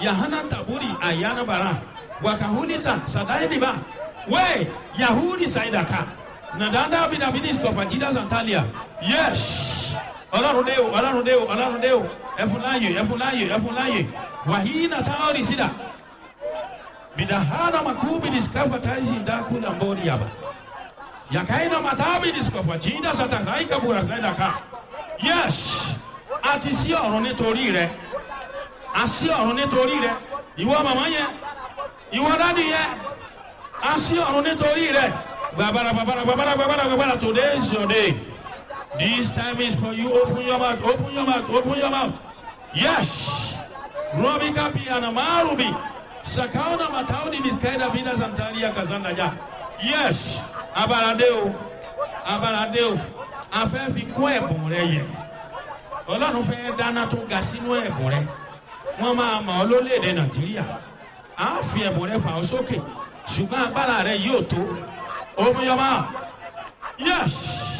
yahana taburi ayana bara wakahunita sadailiba we yahudi saidaka nadanda bidabidis kọfajida santalia yes ọlọrun dé o ọlọrun dé o ọlọrun dé o ẹfun láàyè ẹfun láàyè ẹfun láàyè wàhíì nàtàwọn rìsídà bidahana makubi diskafataisi ndakula mbori yaba yakaina matabi diskafajida satakaika burasaidaka yes àti sí ọ̀run nítorí rẹ àsí ọ̀run nítorí rẹ ìwọ màmá yẹn ìwọ dádì yẹn àsí ọ̀run nítorí rẹ gbàbàrà gbàbàrà gbàbàrà gbàbàrà gbàbàrà today is your day this time is for you open your mouth open your mouth open your mouth yes robi kapi anamarubi sakauna matauni miskaida bina santaria kazanda ja yes abalade o abalade o afẹ́ fi kún ẹ̀bùn rẹ yẹ ọlọ́run fẹ́ dáná tó ga sínú ẹ̀bùn rẹ wọ́n máa mọ̀ ọ́ lólèdè nàìjíríà á fi ẹ̀bùn rẹ fà ọ́ sókè ṣùgbọ́n agbára rẹ yóò tó omiyọba yes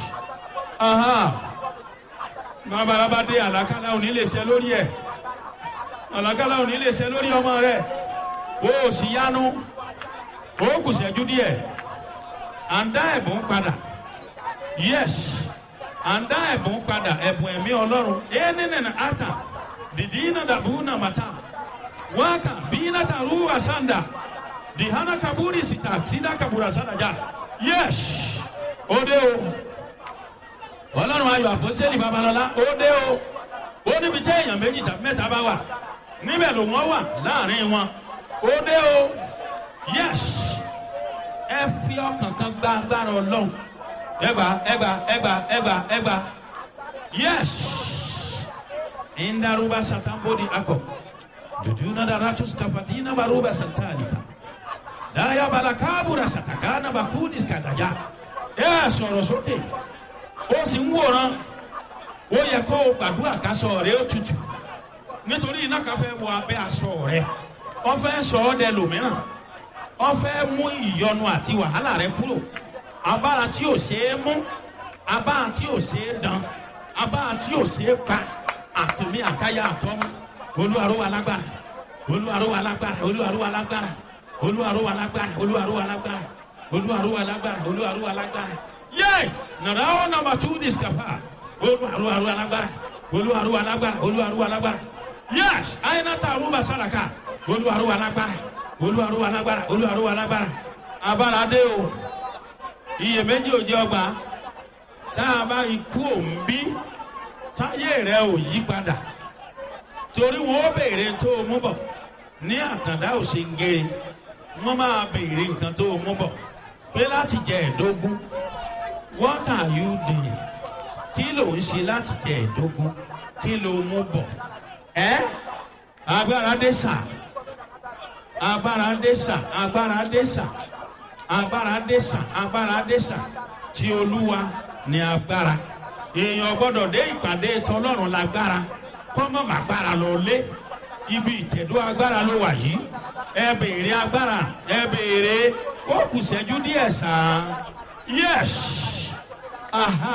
babalaba dé àlàkálà òní lè ṣe lórí ẹ àlàkálà òní lè ṣe lórí ọmọ rẹ o ò sì yánu o kù ṣẹ́jú díẹ̀ à ń dá ẹ̀bùn padà yes à ń dá ẹ̀bùn padà ẹ̀bùn ẹ̀mí ọlọ́run ẹ̀ẹ́nìnìnà ata dìdínà dàbúnà màtá wákà bínà tàrú àsàndà dìhánà kaburi sita sida kabura sàdájà yes ó dé o ọlọ́run ayọ̀ àpọ́sẹ́lì babalọ́lá ó dé o ó níbi tẹ́ èèyàn méjì tàbí mẹ́ta bá wà níbẹ̀ ló wọ́n wà láàrin wọn ó dé o yes ẹ fi ọkàn kan gba agbára ọlọ́run ẹgbà ẹgbà ẹgbà ẹgbà ẹgbà yes indaruba satambodi akọ jujuna daratus kafatina baruba santalika daya balakabura satakana bakudis kadaja ẹ sọ̀rọ̀ sókè ó sì ń wòran ó yẹ kó o gbàdúrà kásọ rẹ ó tutù nítorí iná kan fẹ́ wọ abẹ́ aṣọ rẹ wọ́n fẹ́ sọ ọ́ dẹ lòmíràn wọ́n fẹ́ mú ìyọnu àti wàhálà rẹ kúrò abára tí ò ṣeé mú abára tí ò ṣeé dán abára tí ò ṣeé pa àtìmí àtayá àtọ́mú olúwarúwa lágbára olúwarúwa lágbára olúwarúwa lágbára olúwarúwa lágbára olúwarúwa lágbára olúwarúwa lágbára olúwarúwa lágbára yé nàrà ó nàmbà tú discapa olúwarúwa lágbára olúwarúwa lágbára olúwarúwa lágbára yés àyìnàtà àrùbà sàràkà olúwarúwa lágbára olúwarúwa lágbára olúwarúwa lágbára abára dé o iyèméjì ò jẹ ọgbà tá a bá ikú òǹbí táyé rẹ ò yí padà torí wọn ó béèrè tó o mú bọ ní àtàndá ò ṣe ń gé wọn máa béèrè nǹkan tó o mú bọ pé láti jẹ ẹdógún what are you doing kí ló ń ṣe láti jẹ ẹdógún kí ló mú bọ ẹ agbára dé sà agbára dé sà agbára dé sà agbára dẹ́sà agbára dẹ́sà tí olúwa ní agbára èèyàn gbọ́dọ̀ dé ìpàdé tọlọ́run lágbára kọ́mọ́ màgbára lọ lé ibi ìtẹ̀dó agbára ló wà yìí ẹ béèrè agbára ẹ béèrè ó kù sẹ́jú díẹ̀ sàn yes aha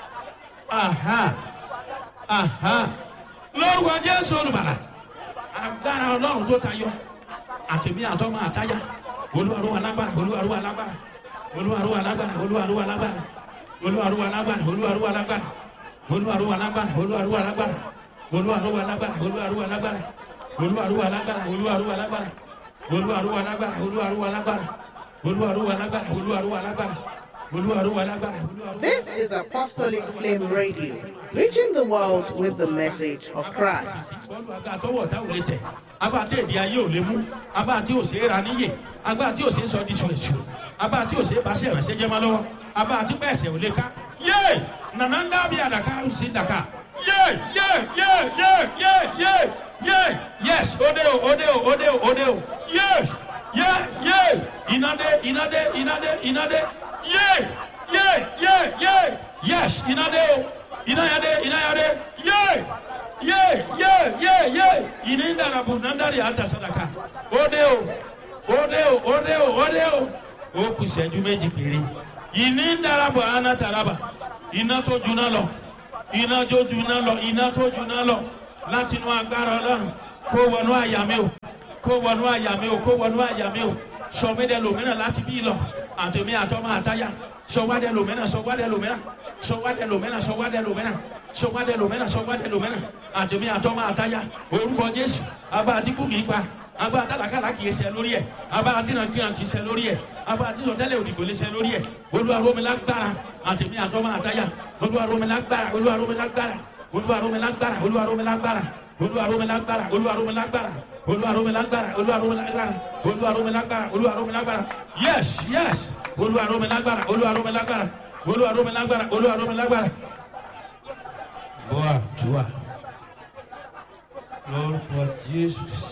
aha aha lórúkọ jésù olùbàlà agbára ọlọ́run tó tayọ àtẹ̀mí àtọ́mọ àtáyà olúwarúwa lágbára olúwarúwa lágbára olúwarúwa lágbára olúwarúwa lágbára olúwarúwa lágbára olúwarúwa lágbára olúwarúwa lágbára olúwarúwa lágbára olúwarúwa lágbára olúwarúwa lágbára olúwarúwa lágbára olúwarúwa lágbára olúwarúwa lágbára olúwarúwa lágbára olúwarúwa lágbára olúwarúwa lágbára olúwarúwa lágbára. This is Apostolic Flame Radio, reaching the world with the message of Christ. bọ́ọ̀lù àgbà tọwọ́ ọ̀tá ò lè tẹ̀ agbá tí èdè ayé ò lè mú agbá tí ò ṣe é ra níyè agbá tí ò ṣe é sọ di ṣùṣù agbá tí ò ṣe é bá sí ẹ̀ránṣẹ́ jẹ́ máa lọ́wọ́ agbá tí pẹ̀sẹ̀ ò lè ká yé nànà ń dábì àdàkà ó sì dàkà yé yé yé yé yé yé yé yes òde o òde o òde o òde o yes yé yé ìnàdé ìnàdé ìnàdé ìnàdé yé yé yé yé yes ìnàdé o ìnàyàdé ìnàyàdé yé ye ye ye ye ini ndarabu nandari hata sadaka ode o ode o ode o ode o o kù sẹ́jú méjì péré ìní ndarabu ana taraba iná tó juná lọ iná tó juná lọ iná tó juná lọ láti inú agbára ọlọ́run kó wọnú àyà mi o kó wọnú àyà mi o kó wọnú àyà mi o sọmídẹ lòmínà láti bí lọ àtẹmí àtọmọ àtayá sọwádẹ lòmínà sọwádẹ lòmínà sọwádẹ lòmínà sọwádẹ lòmínà sọwádẹ lòmínà sọwádẹ lòmínà àtẹmí àtọmọ àtayá orúkọ jésù abá àti kú kìí pa abá àtàlákàlà kìí ṣe lórí ẹ abá àti nàìjíríà kìí ṣe lórí ẹ abá àti sọtẹlẹ òdìgbò lè ṣe lórí ẹ olúwaromilágbára àtẹmí àtọmọ àtayá olúwaromilágbára olúwaromilágbára olúwaromilágbára olúwaromilágbára olúwaromilágbára olúwaromilágbára olúwaromilágbára olúwaromilágbára olúwaromilágbára olúwaromilágbára yes yes olúwaromilágbára olúwaromilágbára olúwaromilágbára olúwaromilágbára. bọ́ àdúrà lórúkọ jésù